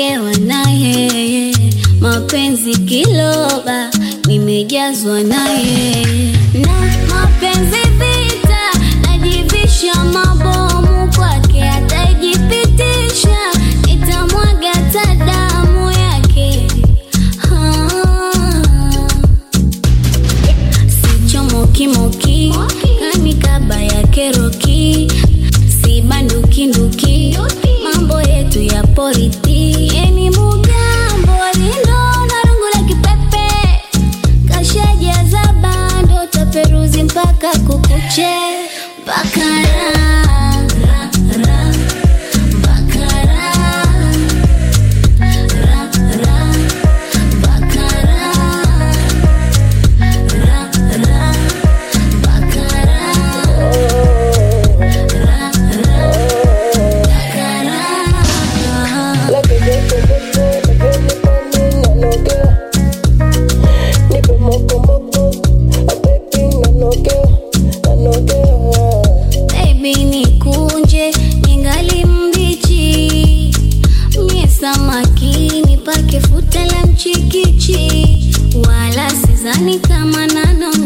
nimenogewa na yeye, mapenzi kiloba, nimejazwa na yeye, na mapenzi vita, najivisha mabomu kwake, ataijipitisha, nitamwaga hata damu yake ah. Sichomokimoki kanikaba ya keroki si bandukinduki mambo yetu ya poriti yeni mugambo lindo na rungu la kipepe kashajaza bando taperuzi mpaka kukuche mpaka ra, ra, ra, mpaka ra, ra, ra, mpaka ra. Ra, ra, bakara. Ra, ra, bakara. La que yo te boto, la que yo mami nanogea. Nipe moko moko, a baby nanogea, nanogea. Baby nikunje ningali mbichi, mie samaki pake futa la mchikichi, wala sizani kama nano